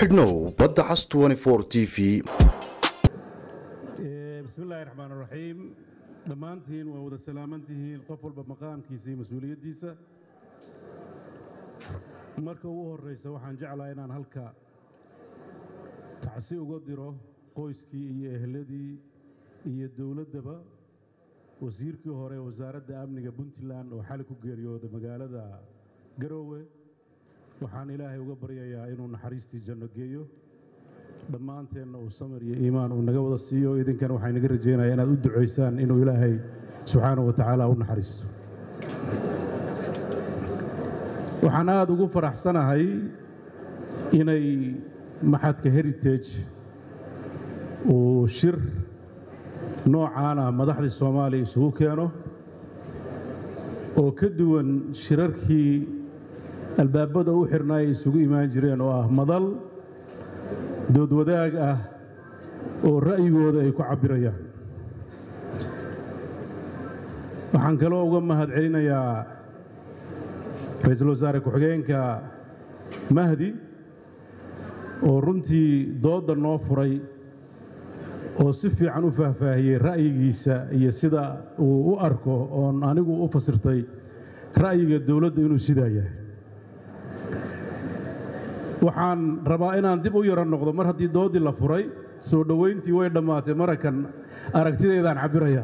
xidhnow badda cas t v bismillaahi raxmaan raxiim dhammaantiin waa wada salaaman tihiin qof walba maqaamkiisa iyo mas-uuliyaddiisa marka ugu horraysa waxaan jeclaa inaan halka tacsi uga diro qoyskii iyo ehladii iyo dowladdaba wasiirkii hore wasaaradda amniga puntland oo xali ku geeriyooda magaalada garoowe waxaan ilaahay uga baryayaa inuu naxariistii janno geeyo dhammaanteenna uu samir iyo iimaan uu naga wada siiyo idinkana waxaa inaga rajaynayaa inaad u ducaysaan inuu ilaahay subxaanahu wa tacaala u naxariisto waxaan aada ugu faraxsanahay inay maxadka heritage uu shir noocaana madaxdii soomaaliya isugu keeno oo ka duwan shirarkii albaabada u xirnaa ay isugu imaan jireen oo ah madal dood wadaag ah oo ra'yigooda ay ku cabbirayaan waxaan kaloo uga mahad celinayaa ra-iisul wasaare ku-xigeenka mahdi oo runtii doodda noo furay oo si fiican u faahfaahiyey ra'yigiisa iyo sida uu u arko oon anigu u fasirtay ra'yiga dowladda inuu sidaa yahay waxaan rabaa inaan dib u yaro noqdo mar haddii doodii la furay soo dhowayntii way dhammaatay marakan aragtidaydaan cabbirayaa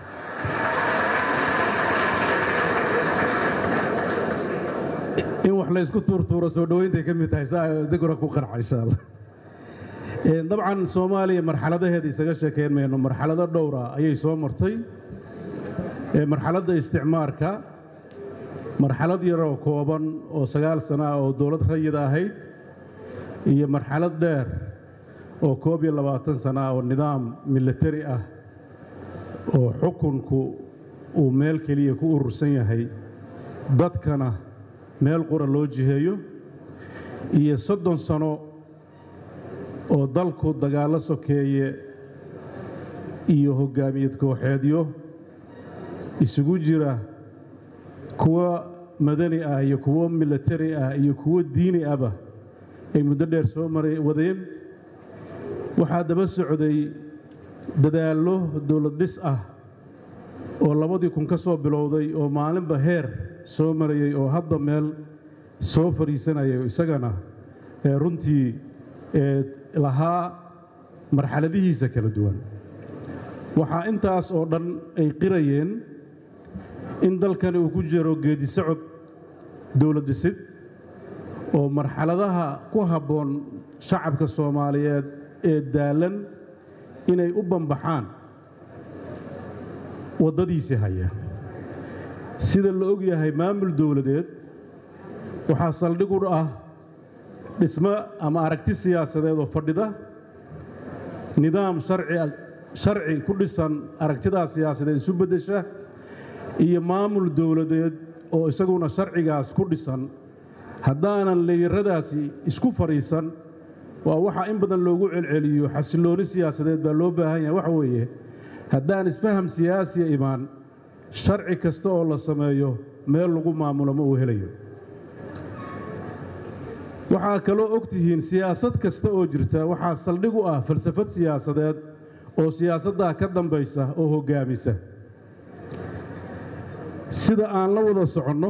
in wax laysku tuurtuuro soo dhowayntaay ka mid tahay saa degora ku qanca insha allah dabcan soomaaliya marxaladaheeda isaga sheekayn mayno marxalado dhowra ayay soo martay marxaladda isticmaarka marxalad yaroo kooban oo sagaal sana ah oo dowlad rayida ahayd iyo marxalad dheer oo koob iyo labaatan sana ah oo nidaam milatari ah oo xukunku uu meel keliya ku urursan yahay dadkana meel qura loo jiheeyo iyo soddon sano oo dalku dagaallo sokeeye iyo hoggaamiyad kooxeedyo isugu jira kuwo madani ah iyo kuwo milatari ah iyo kuwo diini ahba ay muddo dheer soo maray wadeen waxaa daba socday dadaallo dowlad dhis ah oo labadii kun ka soo bilowday oo maalinba heer soo marayey oo hadda meel soo fadhiisanayay isagana runtii lahaa marxaladihiisa kala duwan waxaa intaas oo dhan ay qirayeen in dalkani uu ku jiro geedi socod dowlad dhisid oo marxaladaha ku habboon shacabka soomaaliyeed ee daalan inay u bambaxaan waddadiisii haya sida la og yahay maamul dowladeed waxaa saldhig u ah dhismo ama aragti siyaasadeed oo fadhida nidaam sharci ku dhisan aragtidaas siyaasadeed isu beddesha iyo maamul dowladeed oo isaguna sharcigaas ku dhisan haddaanan leeyaradaasi isku fadhiisan waa waxaa in badan loogu celceliyo xasillooni siyaasadeed baa loo baahan yahay waxa weeye haddaan isfaham siyaasiya imaan sharci kasta oo la sameeyo meel lagu maamulo ma uu helayo waxaa kaloo og tihiin siyaasad kasta oo jirta waxaa saldhig u ah falsafad siyaasadeed oo siyaasaddaa ka dambaysa oo hoggaamisa sida aan la wada soconno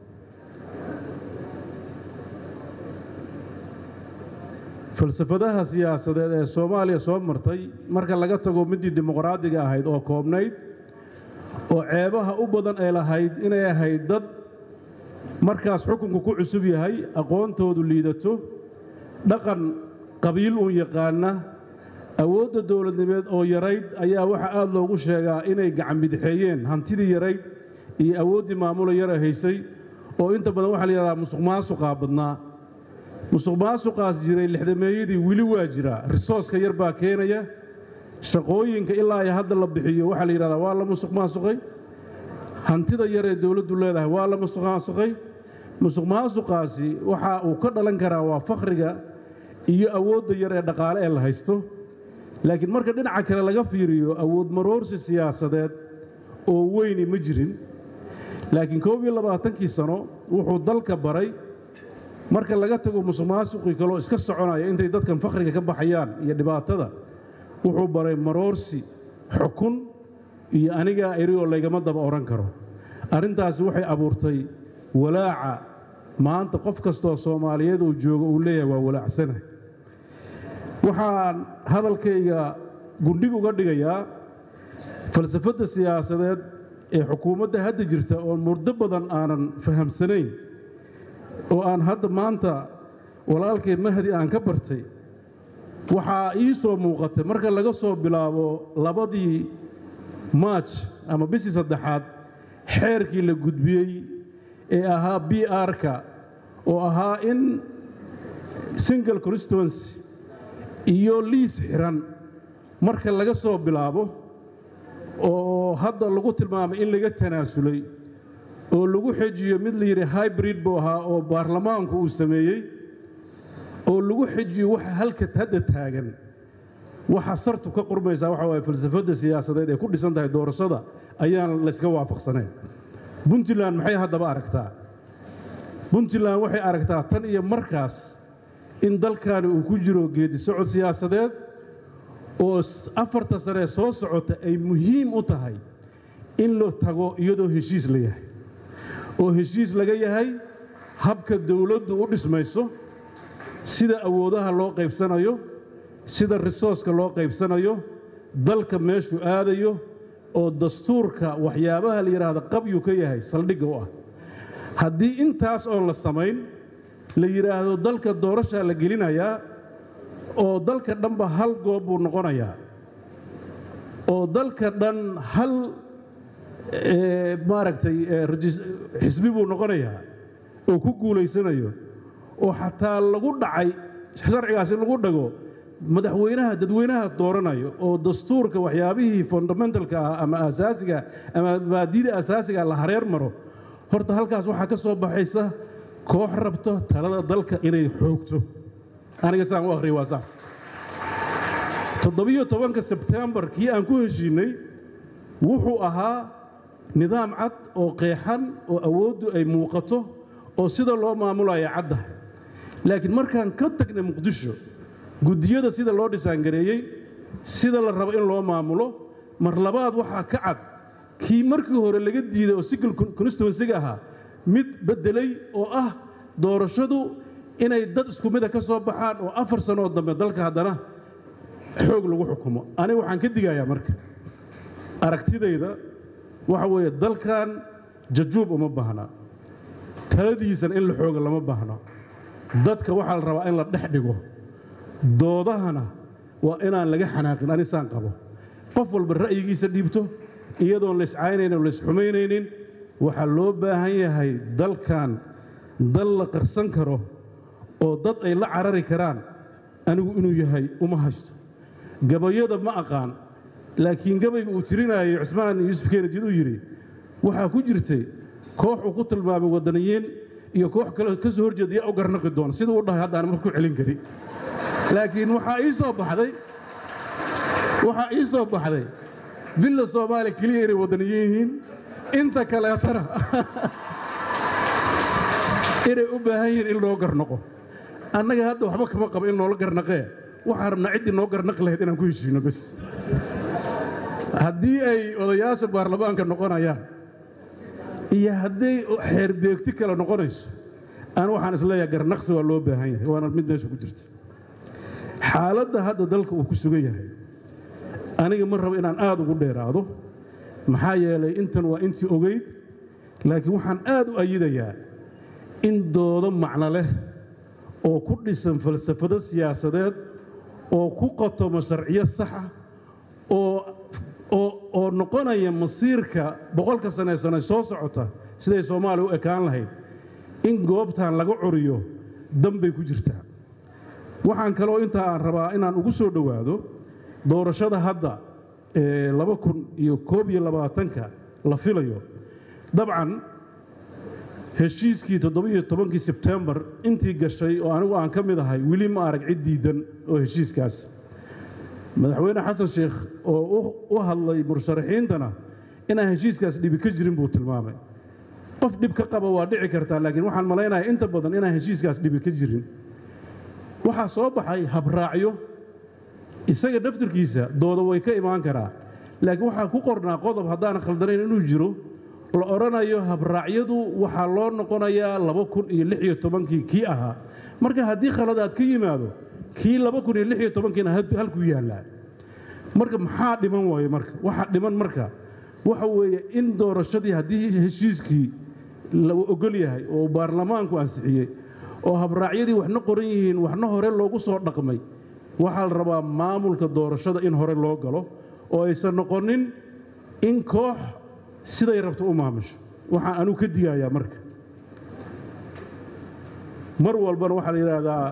falsafadaha siyaasadeed ee soomaaliya soo martay marka laga tago middii dimuqraadiga ahayd oo koobnayd oo ceebaha u badan ay lahayd inay ahayd dad markaas xukunku ku cusub yahay aqoontoodu liidato dhaqan qabiil uun yaqaana awoodda dowladnimeed oo yarayd ayaa waxaa aad loogu sheegaa inay gacan bidixeeyeen hantidii yarayd iyo awooddii maamula yara haysay oo inta badan waxaa la yidhahdaa musuq maasuqaa badnaa musuq maasuqaas jiray lixdameeyadii weli waa jira risooska yar baa keenaya shaqooyinka ilaa ay hadda la bixiyo waxaa la yidhahdaa waa la musuq maasuqay hantida yar ee dowladdu leedahay waa la musuq maasuqay musuq maasuqaasi waxa uu ka dhalan karaa waa fakhriga iyo awoodda yar ee dhaqaale ee la haysto laakiin marka dhinaca kale laga fiiriyo awood maroorsi siyaasadeed oo weyni ma jirin laakiin koob iyo labaatankii sano wuxuu dalka baray marka laga tago musuqmaasuqii kaloo iska soconaya intay dadkan fakhriga ka baxayaan iyo dhibaatada wuxuu baray maroorsi xukun iyo anigaa eri oo laygama daba odhan karo arrintaasi waxay abuurtay walaaca maanta qof kastoo soomaaliyeed uu joogo uu leeyahay waa walaacsana waxaan hadalkayga gundhig uga dhigayaa falsafadda siyaasadeed ee xukuumadda hadda jirta oo muddo badan aanan fahamsanayn oo aan hadda maanta walaalkay mahdi aan ka bartay waxaa ii soo muuqatay marka laga soo bilaabo labadii maaj ama bishii saddexaad xeerkii la gudbiyey ee ahaa b r-ka oo ahaa in single constituency iyo liis xiran marka laga soo bilaabo oo hadda lagu tilmaamay in laga tanaasulay oo lagu xejiyo mid la yidhi hybrid buu ahaa oo baarlamaanku uu sameeyey oo lagu xejiyo waxa halka hadda taagan waxa sartu ka qurmaysaa waxa waaye falsafadda siyaasadeed ee ku dhisan tahay doorashada ayaan layska waafaqsanayn puntland maxay haddaba aragtaa puntland waxay aragtaa tan iyo markaas in dalkani uu ku jiro geedi socod siyaasadeed oo afarta sane soo socota ay muhiim u tahay in la tago iyadoo heshiis la yahay oo heshiis laga yahay habka dowladdu u dhismayso sida awoodaha loo qaybsanayo sida risooska loo qaybsanayo dalka meeshuu aadayo oo dastuurka waxyaabaha la yidhaahda qabyuu ka yahay saldhigga u ah haddii intaas oon la samayn la yidhaahdo dalka doorashaa la gelinayaa oo dalka dhanba hal goob buu noqonayaa oo dalka dhan hal maaragtay xisbi buu noqonayaa oo ku guulaysanayo oo xataa lagu dhacay sharcigaasi lagu dhago madaxweynaha dadweynaha dooranayo oo dastuurka waxyaabihii fundamentalka ah ama asaasiga ama maadida asaasiga la hareer maro horta halkaas waxaa ka soo baxaysa koox rabto talada dalka inay xoogto aniga sidaan u akhriya waa saas toddobiyo tobanka sebtembar kii aan ku heshiinnay wuxuu ahaa nidaam cad oo qeexan oo awooddu ay muuqato oo sida loo maamulaya caddahay laakiin markaan ka tagnay muqdisho guddiyada sida loo dhisaangareeyey sida la rabo in loo maamulo mar labaad waxaa ka cad kii markii hore laga diiday oo single constituensiga ahaa mid beddelay oo ah doorashadu inay dad isku mida ka soo baxaan oo afar sanoo dambe dalka haddana xoog lagu xukumo aniga waxaan ka digayaa marka aragtidayda waxa weeye dalkan jajuub uma baahna taladiisana in la xooga lama baahno dadka waxaa la rabaa in la dhex dhigo doodahana waa inaan laga xanaaqin anisaan qabo qof walba ra'yigiisa dhiibto iyadoon layscaynaynin o laysxumaynaynin waxaa loo baahan yahay dalkan dal la qarsan karo oo dad ay la carari karaan anigu inuu yahay uma haysto gabayada ma aqaan laakiin gabayga uu tirinaayo cismaan yuusuf keenajid uu yidhi waxaa ku jirtay koox uu ku tilmaamay waddaniyiin iyo koox kale ka soo horjeeda yaa u garnaqi doona siduu u dhahay haddaan marku celin kari laakiin waxaa ii soo baxday waxaa ii soo baxday villa soomaaliya keliya inay waddaniyiin yihiin inta kaleetana inay u baahan yihiin in loo garnaqo annaga hadda waxba kama qabo in noola garnaqee waxaan rabnaa ciddii noo garnaqi lahayd inaan ku heshiino bes haddii ay odayaasha baarlamaanka noqonayaan iyo hadday xeerbeegti kale noqonayso aan waxaan isleeyahay garnaqsi waa loo baahan yahay waana mid meesha ku jirta xaaladda hadda dalka uu ku sugan yahay aniga ma rabo inaan aad ugu dheeraado maxaa yeelay intan waa intii ogayd laakiin waxaan aad u ayidayaa in doodo macno leh oo ku dhisan falsafado siyaasadeed oo ku qatomo sharciyo saxa oo noqonaya masiirka boqolka sane sane soo socota siday soomaaliya u ekaan lahayd in goobtan laga curiyo danbay ku jirtaa waxaan kaloo intaa aan rabaa inaan ugu soo dhowaado doorashada hadda ee laba kun iyo koob iyo labaatanka la filayo dabcan heshiiskii toddobiyo tobankii sebtembar intii gashay oo anigu aan ka mid ahay weli ma arag cid diidan oo heshiiskaas madaxweyne xasan sheekh oo u hadlay musharaxiintana inaan heshiiskaas dhibi ka jirin buu tilmaamay qof dhib ka qaba waa dhici kartaa laakiin waxaan malaynayaa inta badan inaan heshiiskaas dhibi ka jirin waxaa soo baxay habraacyo isaga daftarkiisa dooda way ka imaan karaa laakiin waxaa ku qornaa qodob haddaan khaldanayn inuu jiro la odhanayo habraacyadu waxaa loo noqonayaa laba kun iyo lix iyo tobankii kii ahaa marka haddii khaladaad ka yimaado kii laba kun iyo lix iyo tobankiina halkuu yaallaa marka maxaa dhiman waaye marka waxaa dhiman marka waxa weeye in doorashadii haddii heshiiskii la ogol yahay oo baarlamaanku ansixiyey oo habraacyadii waxna qoran yihiin waxna hore loogu soo dhaqmay waxaa la rabaa maamulka doorashada in hore loo galo oo aysan noqonin in koox siday rabto u maamusho waxaan anugu ka digayaa marka mar walbana waxaa la yidhaahdaa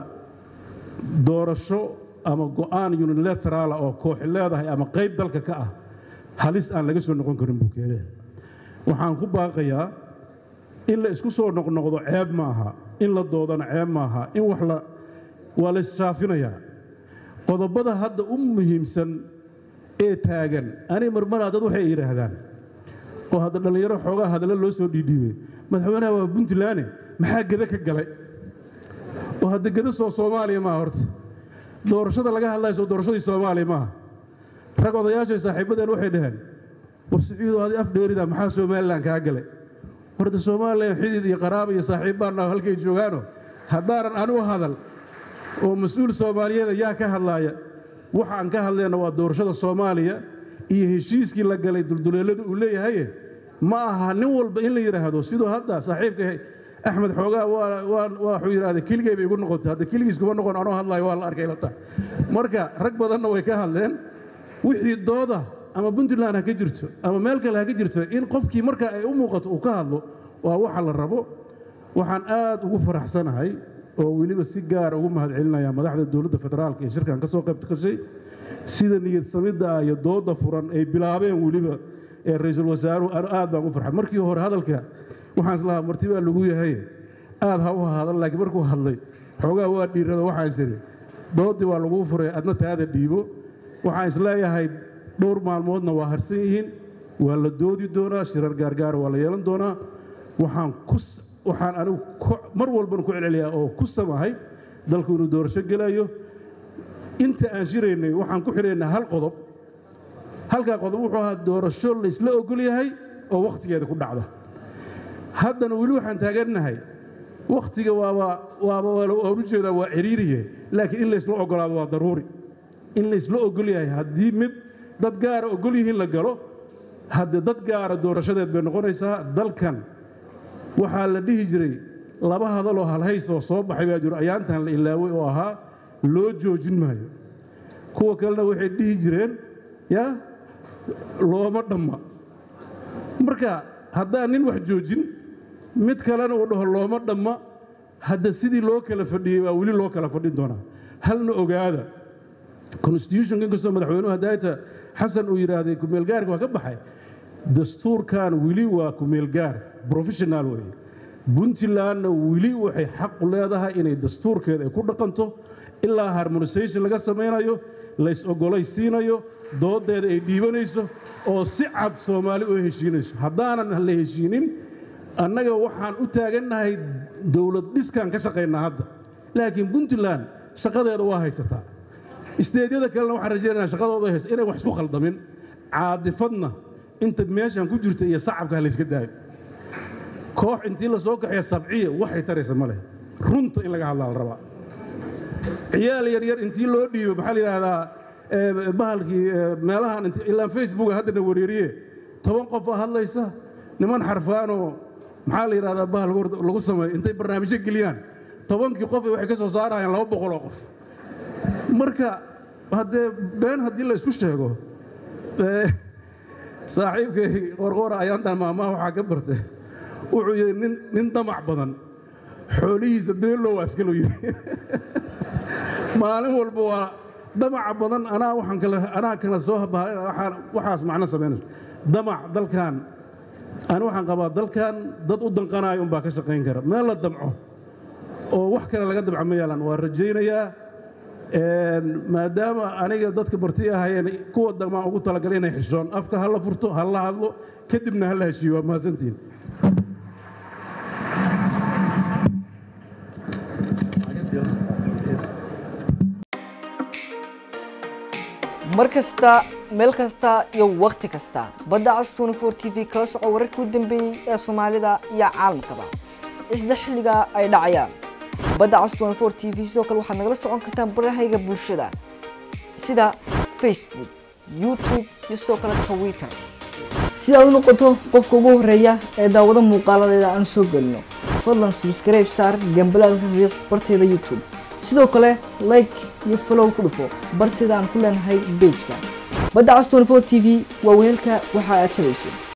doorasho ama go'aan unilateraala oo kooxi leedahay ama qayb dalka ka ah halis aan laga soo noqon karin buu keenaya waxaan ku baaqayaa in la isku soo noqnoqdo ceeb ma aha in la doodana ceeb ma aha in wax la waa la ishaafinayaa qodobada hadda u muhiimsan ee taagan ani marmaraa dad waxay yidhaahdaan oo hadda dhallinyaro xoogaa hadalla loo soo dhiidhiibay madaxweynaha waa puntlaane maxaa geda ka galay oo hadda geda soo soomaaliya maaha horta doorashada laga hadlayo soo doorashadii soomaaliya maaha rag odayaashay saaxiibadeen waxay dhaheen war siciido adi af dheerida maxaa somalilan kaa galay warda somalilan xidid iyo qaraaba iyo saaxiib baanna halkay joogaano haddaanan anigu hadal oo mas-uul soomaaliyeeda yaa ka hadlaaya waxa aan ka hadlayna waa doorashada soomaaliya iyo heshiiskii la galay dulduleellada uu leeyahaye ma aha nin walba in la yidhaahdo siduu hadda saaxiibka axmed xoogaa waxuu yidhahda keligay bay igu noqotay hadda keligiis kuma noqon anoo hadlayo waa la arkay lata marka rag badanna way ka hadleen wixii dooda ama puntland ha ka jirto ama meel kale ha ka jirto in qofkii marka ay u muuqato uu ka hadlo waa waxa la rabo waxaan aad ugu faraxsanahay oo weliba si gaar ugu mahadcelinaya madaxda dowladda federaalka ee shirkan ka soo qayb gashay sida niyad samidda iyo dooda furan ay bilaabeen weliba ee ra-iisul wasaaruhu aad baan ugu farxay markii hore hadalka waxaan islahaa marti baa lagu yahay aad ha u hadal laakiin markuu hadlay xoogaa waa dhiirado waxaan isiri doodii waa laguu furay adna taada dhiibo waxaan isleeyahay dhowr maalmoodna waa harsan yihiin waa la doodi doonaa shirar gaargaara waa la yeelan doonaa waxaan ku waxaan anigu mar walban ku celceliyaa oo ku samahay dalku inuu doorasho gelayo inta aan shiraynay waxaan ku xidhaynaa hal qodob halkaa qodob wuxuu ahaa doorasho laysla ogol yahay oo wakhtigeeda ku dhacda haddana weli waxaan taagannahay wakhtiga waaba waaba waan u jeedaa waa ciriiriye laakiin in laysla ogolaado waa daruuri in laysla ogol yahay haddii mid dad gaara ogol yihiin la galo haddee dad gaara doorashadeed bay noqonaysaa dalkan waxaa la dhihi jiray laba hadaloo halhaysoo soo baxay baa jiro ayaantan la ilaaway oo ahaa loo joojin maayo kuwa kalena waxay dhihi jireen yaa looma dhamma marka haddaan nin wax joojin mid kalena uu dhaho looma dhamma hadda sidii loo kala fadhiyey baa weli loo kala fadhin doonaa halna ogaada constitutionka inkastoo madaxweynuhu hadaayta xasan uu yidhaahday kumeelgaarka waa ka baxay dastuurkan weli waa kumeelgaar professional weeye puntlandna weli waxay xaqu leedahay inay dastuurkeeda ay ku dhaqanto ilaa harmonisation laga samaynayo lays ogolaysiinayo doodeeda ay dhiibanayso oo si cad soomaali u heshiinayso haddaanan la heshiinin annaga waxaan u taagannahay dowlad dhiskaan ka shaqaynaa hadda laakiin puntland shaqadeeda waa haysataa isteedyada kalena waxaan rajaynaa shaqadooda haysa inay wax isku khaldamin caadifadna inta meeshan ku jirta iyo sacabka ha layska daayo koox intii la soo kaxeeya sabciya waxay taraysa ma leh runta in laga hadlaa la rabaa ciyaal yaryar intii loo dhiibo maxaa la yidhaahdaa bahalkii meelahan ilaa facebooka haddana wareeriye toban qof aa hadlaysa niman xarfaanoo maxaa la yidhahdaa bahal lagu sameeyo intay barnaamijyo geliyaan tobankii qof waxay ka soo saarayaan laba boqoloo qof marka haddee been haddii la isku sheego saaxiibkay qorqoora ayaantan maamaha waxaa ka bartay wuxuu yidhi nin nin damac badan xoolihiisa beellow askalo yidhi maalin walba waa damaca badan anaa waxaan kale anaa kala soo waxaan waxaas macno samaynayso damac dalkan ani waxaan qabaa dalkan dad u danqanaayo unbaa ka shaqayn kara meel la damco oo wax kale laga damco ma yaalan waa rajaynayaa maadaama aniga dadka barti ahayeen kuwa damaan ugu talagalay inay xishoon afka ha la furto ha la hadlo kadibna ha la heshiiyo waa mahadsantihin mar kasta meel kasta iyo wakhti kasta badda cas 24 t v kala soco wararkii u dambeeyey ee soomaalida iyo caalamkaba isla xilliga ay dhacayaan badda cas 24 t v sidoo kale waxaad nagala socon kartaan barahayga bulshada sida facebook youtube iyo sidoo kale twitter si aad u noqoto qofka ugu horeeya ee daawado muuqaaladeeda aan soo gelino fadlan subscribe saar gambalaalka riiq barteeda youtube sidoo kale like iyo follow ku dhufo barteeda aan ku leenahay pageka badda cas 24 t v waa weelka waxa aad tabayso